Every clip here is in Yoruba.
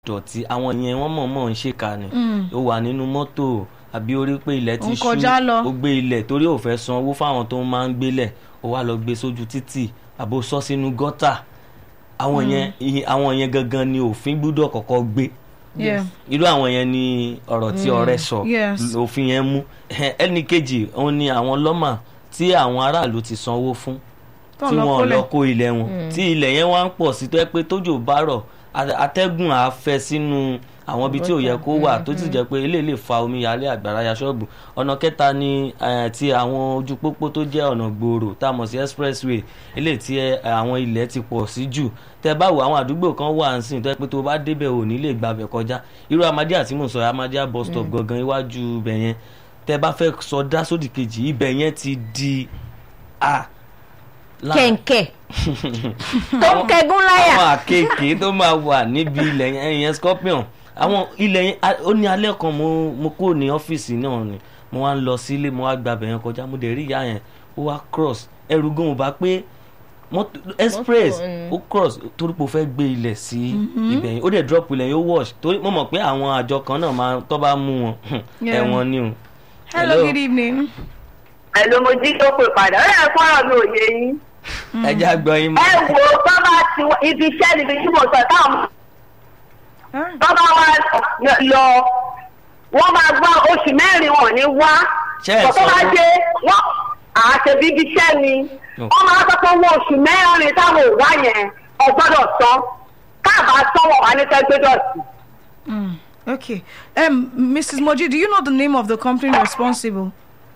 dọ̀tí àwọn yẹn wọ́n mọ̀ọ́mọ̀ ń ṣèkà ni ó wà nínú mọ́tò àbí orí pé ilẹ̀ ti Ó ń ṣú kọjá lọ. ó gbé ilẹ̀ torí ò fẹ́ san owó fáwọn tó máa ń gbélẹ̀ ó wá lọ gbé sójú títì àbò sọ sínú gọ́tà àwọn yẹn ìyẹn- àwọn yẹn gangan ni òfin gbúdọ̀ kọ́kọ́ gbé Yeah. irú àwọn yẹn ni ọ̀rọ̀ tí ọ̀rẹ́ sọ Yes. òfin yẹn mú ẹnì kejì òun ni àwọn lọ́mà tí àwọn aráàlú ti sanwó fún Tó tí lọ wọn kólẹ̀. lọ kó ilẹ̀ wọn tí ilẹ̀ yẹn wá ń pọ̀ sí tó yẹ pé tójò bá rọ̀ a- atẹ́gùn á fẹ́ sínú àwọn ibi tí ò yẹ kó wà tó sì jẹ́ pé eléyìí lè fa omi yalé àgbàrá ya ṣọ́ọ̀bù ọ̀nà kẹta ni eh, ti àwọn ojú pópó tó jẹ́ ọ̀nà gbòòrò tá a mọ̀ sí expressway eléyìí tí eh, àwọn ilẹ̀ ti pọ̀ sí jù tẹ bá wo àwọn àdúgbò kan wà ń sìn tó yẹ pé tó bá débẹ̀ ò ní lè gbàbẹ̀ kọjá irú amadíà tí mò ń sọ amadíà bus stop gangan iwájú ibẹ̀ yẹn tẹ bá fẹ́ sọdá sódì kejì ibẹ̀ yẹn ti di a lára- kẹ̀ǹkẹ̀ tó ń kẹgún láyà àwọn àkekèé tó máa wà níbi ilẹ̀ yẹn yẹn scorpion àwọn ilẹ̀ yẹn a- ó ní alẹ́ kan mo mo kúrò ní ọ́fíìsì náà ni mo wá ń lọ sílé mo wá gbàbẹ̀ yẹn kọjá mo dẹ̀ rí ìyá yẹn ó wá cross ẹrù gan ò bá pé mọ́tò express mm. ó cross torí pé ó fẹ́ gbé ilẹ̀ sí ibẹ̀ yẹn ó dẹ̀ drop ilẹ̀ yẹn ó wash torí mo mọ̀ pé àwọn àjọ kan náà máa tó bá mú wọn Yeah. ẹ̀wọ̀n ni o. hello good evening. ẹ ló mo jí tó pè padà ó yẹ fọ́nrán mi ò yé yín. ẹ jẹ́ àgbọ̀ yín ẹ mọ́. wo bábà tí wọ́n- ibi iṣẹ́ níbi tí mo sọ táwọn Ah, bábà wa lọ wọ́n máa gbọ́ oṣù mẹ́rin wọn ní wá Ṣé ẹ tọ́tọ́ sọ bá fún- dé wọ́n àṣẹ bíbí iṣẹ́ ni Oh. wọ́n máa sọ pé owó oṣù mẹ́rin táwọn ò wá yẹn ọgbọ́dọ̀ san káàbà sanwó wa ní tẹ́gbẹ́dọ̀tì. mm, okay um, mrs moji do you know the name of the company responsible.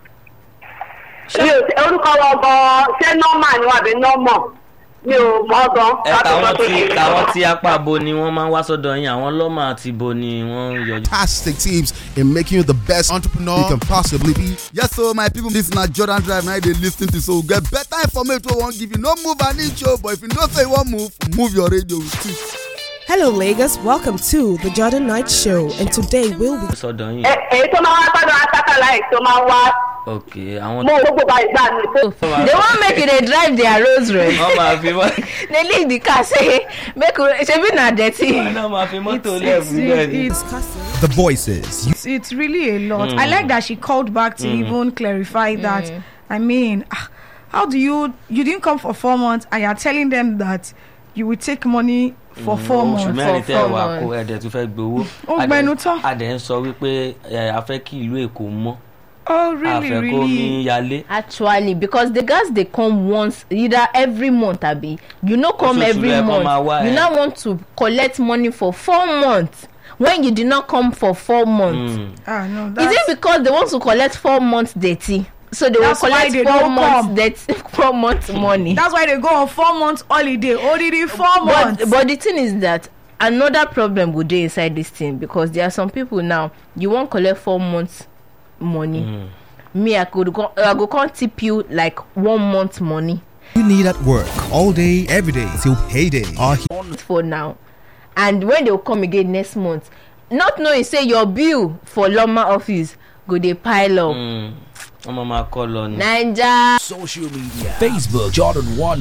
mi ò tẹ- orúkọ wọn gan ṣé nọ́mà ni wọn àbí nọ́mọ̀ mi ò mọ̀ gan. ẹ tàwọn tí tàwọn tí apá bo ni wọ́n máa ń wá sọ́dọ̀ yín àwọn lọ́mà àti bo ni wọ́n ń yọjú. fantastic tips in making you the best entrepreneur you can possibly be. Yes, so my people, this na Jordan Drive now they listen to so we get better information wey won't give you no move an inch oh, but if you know say you wan move, move your radio with it. Hello, Lagos. Welcome to the Jordan Knight Show, and today we'll be sọ́dọ̀ yín Ẹ- èyí tó máa wá gbọ́dọ̀ atákàlà èyí tó máa wá ok àwọn mú gbogbo bá ìgbà mi tó. they wan make you dey drive their rosary wọ́n máa fi mọ́ dey leave the car say make we shebi na dirty. wọ́n máa fi mọ́tò It's, lẹ́ẹ̀fù it's, bẹ́ẹ̀ ni. it's, discussing. The voices. You it's, it's really a lot. I like that she called back to even clarify that. I mean, ah, how do you you didn't come for four months and you're telling them that you will take money for four oṣù months? mẹ́rin For tẹ́ four wà kó months. ẹ̀dẹ̀ tún fẹ́ gbowó. Ó A dẹ̀- gbẹnu tán. a dẹ̀ ń sọ wípé ẹ, a fẹ́ kí ìlú èkó mọ́ Oh, a really, fẹ́ kó mi really? yalé. actually because the gas dey come once either every month abi you no come Oṣooṣù every lẹ kọ́ month máa wá, you eh. now want to collect money for four months when you did not come for four months. Mm. Ah, no. is That's, it because they want to collect four months dirty so they will That's why collect they four don't months come. dirty four months money. that's why they go on four months holiday. Already four months. but but the thing is that another problem go dey inside this thing because there are some people now you wan collect four months money Mm. me i go go i go come tip you like one month money You need at work all day, every day till payday. Our for now and when they go come again next month not knowing say your bill for loma office go dey pile up. Mm. wọ́n máa máa kọ́ lọ ni. naija Social media Facebook Jordan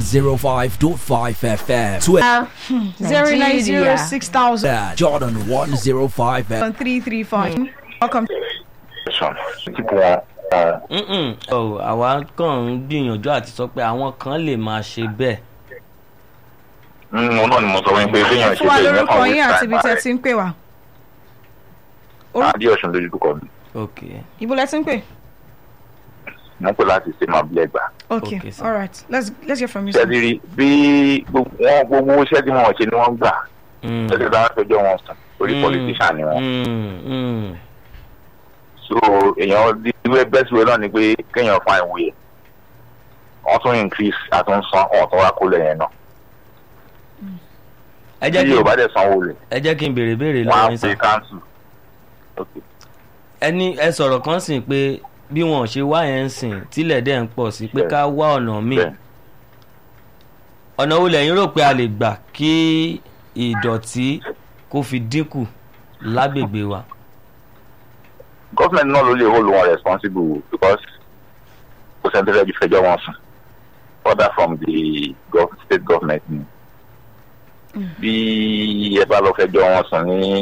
105.5 FM Twitter Zero nine zero Nigeria. six thousand Jordan 105 FM three three five. Welcome. tipo wọn wọn Mm-mm. Oh, àwa kàn ń gbìyànjú àti sọ pé àwọn kan lè máa ṣe bẹ́ẹ̀. òun náà ni mo sọ wọn pé béèyàn ṣe Fún wa bẹ́ẹ̀ yẹn lórúkọ kàn yín wí àti ibi sáì tẹ́ ti ń pè wá. adé ọ̀sùn lójú kọ mi ok Ibo lẹ ti ń pè? mo ń pè láti ṣe máa bilẹ̀ gbà. Okay, Okay, sir. all right. Let's let's hear from you. sir. ṣẹ́ẹ́dì rí bí gbogbo wọn gbogbo iṣẹ́ tí wọ́n ṣe ni wọ́n gbà Mm. ṣẹ́ẹ́dì bá fẹjọ́ wọn sùn orí Mm. politician ni wọ́n. Mm. Mm. so èèyàn ìwé bẹ́ẹ̀ síwèé náà ni pé kéèyàn fa ìwé ẹ̀ wọ́n tún increase àtúnṣan wọ́n tún wá kó lẹ́yìn náà ẹ jẹ́ bí kí yorùbá dẹ̀ sanwó rẹ̀ ẹ jẹ́ kí n béèrè béèrè wọ́n á lọ́wọ́ yín pè sá. council. Okay. ẹni ẹ sọ̀rọ̀ kan sìn pé bí wọn ò ṣe wá yẹn ń sìn tílẹ̀ dẹ̀ ń pọ̀ sí pé Bẹ́ẹ̀. ká wá ọ̀nà míì Bẹ́ẹ̀. ọ̀nà wo lẹ́yìn rò pé a lè gbà kí ìdọ̀tí kó fi dínkù lágbègbè wa. government náà ló lè hold wọn responsible because kò sẹ́ni tó fẹ́ ju fẹjọ́ wọn sùn order from the gov state government ni bí ẹ bá lọ fẹjọ́ wọn sùn ní